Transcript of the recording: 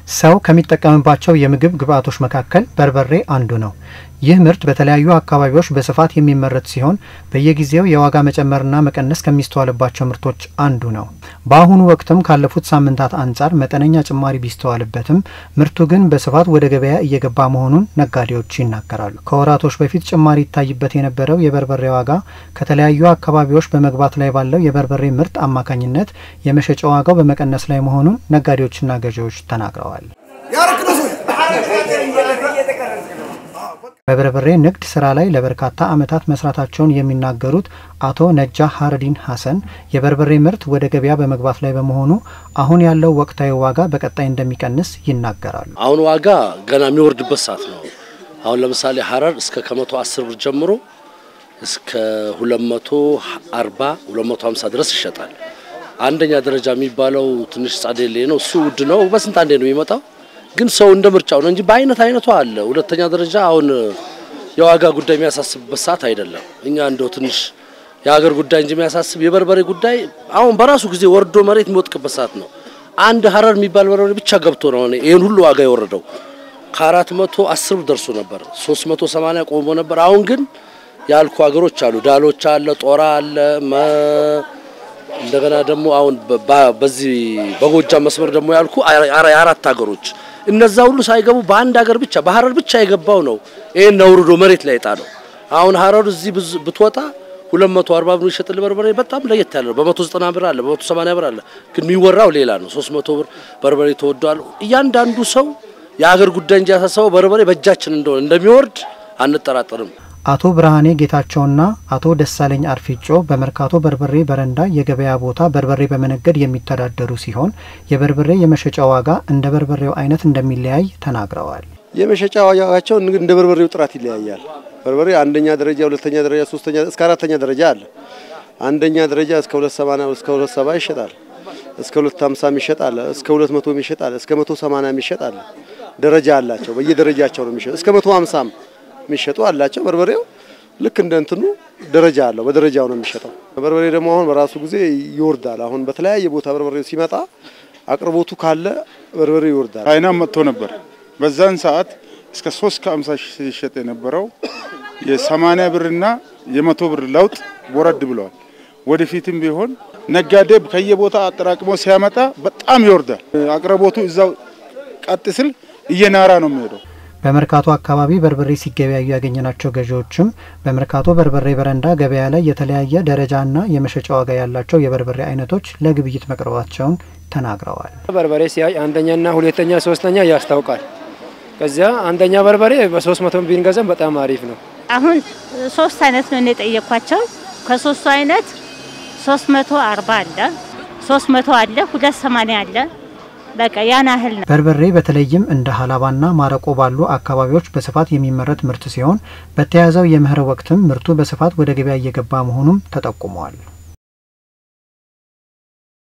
ሰው ከሚጠቀምባቸው የምግብ ግብዓቶች መካከል በርበሬ አንዱ ነው። ይህ ምርት በተለያዩ አካባቢዎች በስፋት የሚመረት ሲሆን በየጊዜው የዋጋ መጨመርና መቀነስ ከሚስተዋልባቸው ምርቶች አንዱ ነው። በአሁኑ ወቅትም ካለፉት ሳምንታት አንጻር መጠነኛ ጭማሪ ቢስተዋልበትም ምርቱ ግን በስፋት ወደ ገበያ እየገባ መሆኑን ነጋዴዎች ይናገራሉ። ከወራቶች በፊት ጭማሪ ይታይበት የነበረው የበርበሬ ዋጋ ከተለያዩ አካባቢዎች በመግባት ላይ ባለው የበርበሬ ምርት አማካኝነት የመሸጫ ዋጋው በመቀነስ ላይ መሆኑን ነጋዴዎችና ገዢዎች ተናግረዋል። በበርበሬ ንግድ ስራ ላይ ለበርካታ ዓመታት መስራታቸውን የሚናገሩት አቶ ነጃ ሀረዲን ሀሰን የበርበሬ ምርት ወደ ገበያ በመግባት ላይ በመሆኑ አሁን ያለው ወቅታዊ ዋጋ በቀጣይ እንደሚቀንስ ይናገራሉ። አሁን ዋጋ ገና የሚወርድበት ሰዓት ነው። አሁን ለምሳሌ ሀረር እስከ ከመቶ አስር ብር ጀምሮ እስከ ሁለት መቶ አርባ ሁለት መቶ ሀምሳ ድረስ ይሸጣል። አንደኛ ደረጃ የሚባለው ትንሽ ጻዴሌ ነው። እሱ ውድ ነው። በስንት አንዴ ነው የሚመጣው ግን ሰው እንደ ምርጫው ነው እንጂ በአይነት አይነቱ አለ። ሁለተኛ ደረጃ አሁን የዋጋ ጉዳይ የሚያሳስብበት ሰዓት አይደለም። እኛ እንደው ትንሽ የሀገር ጉዳይ እንጂ የሚያሳስብ የበርበሬ ጉዳይ አሁን በራሱ ጊዜ ወርዶ መሬት የሚወጥቅበት ሰዓት ነው። አንድ ሀረር የሚባል በርበሬ ብቻ ገብቶ ነው ይህን ሁሉ ዋጋ የወረደው። ከአራት መቶ አስር ብር ደርሶ ነበር፣ ሶስት መቶ ሰማንያ ቆሞ ነበር። አሁን ግን ያልኩ ሀገሮች አሉ፣ ዳሎቻ አለ፣ ጦራ አለ እንደገና ደግሞ አሁን በዚህ በጎጃም መስመር ደግሞ ያልኩ የአራት ሀገሮች እነዛ ሁሉ ሳይገቡ በአንድ ሀገር ብቻ በሀረር ብቻ የገባው ነው ይሄን አውርዶ መሬት ላይ ጣለው። አሁን ሀረር እዚህ ብትወጣ 240 ብር ይሸጥል በርበሬ በጣም ለየት ያለ ነው። በ190 ብር አለ፣ በ180 ብር አለ። ግን የሚወራው ሌላ ነው። 300 ብር በርበሬ ተወዷል። እያንዳንዱ ሰው የሀገር ጉዳይ እንጂ ያሳሰበው በርበሬ በእጃችን እንደሆነ እንደሚወርድ አንጠራጠርም። አቶ ብርሃኔ ጌታቸውና አቶ ደሳለኝ አርፊጮ በመርካቶ በርበሬ በረንዳ የገበያ ቦታ በርበሬ በመነገድ የሚተዳደሩ ሲሆን የበርበሬ የመሸጫ ዋጋ እንደ በርበሬው አይነት እንደሚለያይ ተናግረዋል። የመሸጫ ዋጋቸው እንደ በርበሬው ጥራት ይለያያል። በርበሬ አንደኛ ደረጃ፣ ሁለተኛ ደረጃ፣ ሶስተኛ እስከ አራተኛ ደረጃ አለ። አንደኛ ደረጃ እስከ 280 እስከ 270 ይሸጣል። እስከ 250 ይሸጣል። እስከ 200 ይሸጣል። እስከ 180 ይሸጣል። ደረጃ አላቸው። በየደረጃቸው ነው የሚሸጡ እስከ 150 የሚሸጡ አላቸው። በርበሬው ልክ እንደ እንትኑ ደረጃ አለው። በደረጃው ነው የሚሸጠው። በርበሬ ደግሞ አሁን በራሱ ጊዜ ይወርዳል። አሁን በተለያየ ቦታ በርበሬው ሲመጣ አቅርቦቱ ካለ በርበሬ ይወርዳል። ቻይና መጥቶ ነበር። በዛን ሰዓት እስከ 3 ከ50 ሲሸጥ የነበረው የ80 ብርና የመቶ ብር ለውጥ ወረድ ብለዋል። ወደፊትም ቢሆን ነጋዴ ከየቦታ አጠራቅሞ ሲያመጣ በጣም ይወርዳል። አቅርቦቱ እዛው ቀጥ ስል እየናራ ነው የሚሄደው። በመርካቶ አካባቢ በርበሬ ሲገበያዩ ያገኘናቸው ገዢዎችም በመርካቶ በርበሬ በረንዳ ገበያ ላይ የተለያየ ደረጃና የመሸጫ ዋጋ ያላቸው የበርበሬ አይነቶች ለግብይት መቅረባቸውን ተናግረዋል። በርበሬ ሲያይ አንደኛና ሁለተኛ ሶስተኛ ያስታውቃል። ከዚያ አንደኛ በርበሬ በሶስት መቶ ቢንገዛም በጣም አሪፍ ነው። አሁን ሶስት አይነት ነው የጠየኳቸው። ከሶስቱ አይነት ሶስት መቶ አርባ አለ፣ ሶስት መቶ አለ፣ ሁለት ሰማንያ አለ በቃ ያን ያህል ነው። በርበሬ በተለይም እንደ ሀላባና ማረቆ ባሉ አካባቢዎች በስፋት የሚመረት ምርት ሲሆን በተያዘው የመኸር ወቅትም ምርቱ በስፋት ወደ ገበያ እየገባ መሆኑም ተጠቁመዋል።